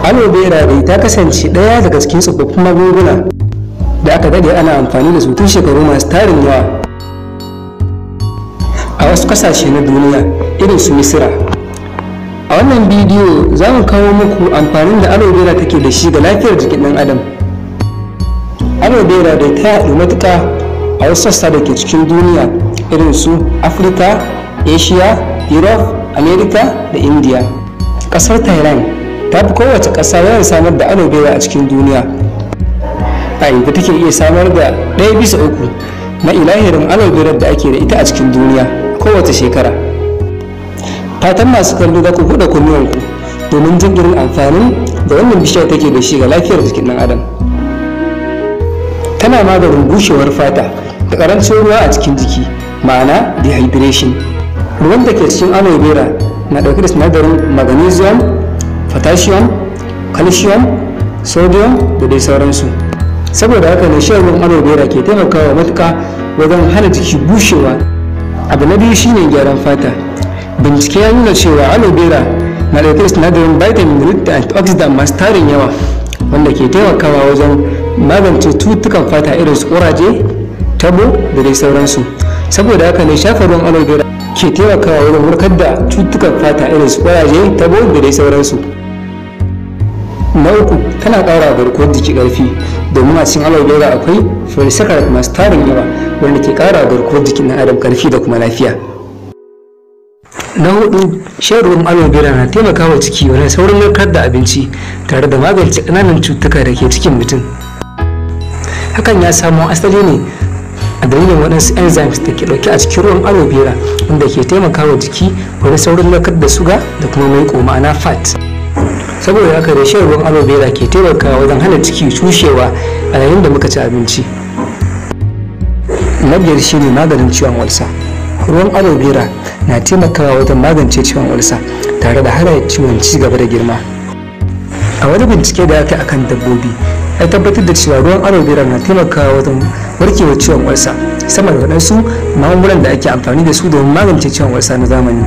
aloe vera dai ta kasance ɗaya daga cikin tsofaffin magunguna da aka daɗe ana amfani da su tun shekaru masu tarin yawa a wasu ƙasashe na duniya irin su misira a wannan bidiyo za mu kawo muku amfanin da aloe vera take da shi ga lafiyar jikin ɗan adam aloe vera dai ta yaɗu matuƙa a wasu sassa da ke cikin duniya irin su afirka asia europe america da india ƙasar thailand ta fi kowace ƙasa yawan samar da aloe vera a cikin duniya a inda take iya samar da ɗaya bisa uku na ilahirin aloe vera da ake da ita a cikin duniya kowace shekara fatan masu kallo za ku buɗe kunnuwanku domin jin irin amfanin da wannan bishiyar take da shi ga lafiyar jikin ɗan adam tana maganin bushewar fata da ƙarancin ruwa a cikin jiki ma'ana dehydration ruwan da ke cikin aloe vera na ɗauke da sinadarin magnesium potassium calcium sodium da dai sauransu saboda haka ne shan ruwan aloe vera ke taimakawa matuƙa wajen hana jiki bushewa abu na biyu shine gyaran fata bincike ya nuna cewa aloe vera na ɗauke da sinadarin vitamin da antioxidant masu tarin yawa wanda ke taimakawa wajen magance cututtukan fata irin su ƙuraje tabo da dai sauransu saboda haka ne shafa ruwan aloe vera ke taimakawa wajen warkar da cututtukan fata irin su ƙuraje tabo da dai sauransu na uku tana ƙara garkuwar jiki ƙarfi domin a cikin aloe vera akwai polysaccharide masu tarin yawa wanda ke ƙara garkuwar jikin na adam ƙarfi da kuma lafiya na hudu shan ruwan aloe vera na taimakawa ciki wajen saurin narkar da abinci tare da magance ƙananan cututtuka da ke cikin mutum hakan ya samo asali ne a dalilin waɗansu enzymes da ke ɗauke a cikin ruwan aloe vera wanda ke taimakawa jiki wajen saurin narkar da suga da kuma maiƙo ma'ana fat saboda haka da shan ruwan aloe vera ke taimakawa wajen hana ciki cushewa a yayin da muka ci abinci na biyar shine maganin ciwon walsa ruwan aloe vera na taimakawa wajen magance ciwon walsa tare da hana ciwon ci gaba da girma a wani bincike da aka akan dabbobi ya tabbatar da cewa ruwan aloe vera na taimakawa wajen warkewa ciwon walsa sama da waɗansu magungunan da ake amfani da su domin magance ciwon walsa na zamani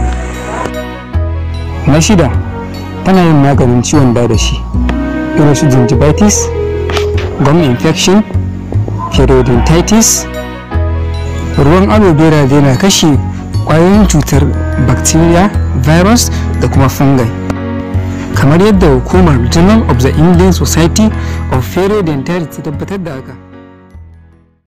na shida tana yin maganin ciwon dadashi irin su gingivitis gum infection periodontitis ruwan aloe vera zai na kashe kwayoyin cutar bacteria virus da kuma fungi kamar yadda hukumar journal of the indian society of periodontitis ta tabbatar da haka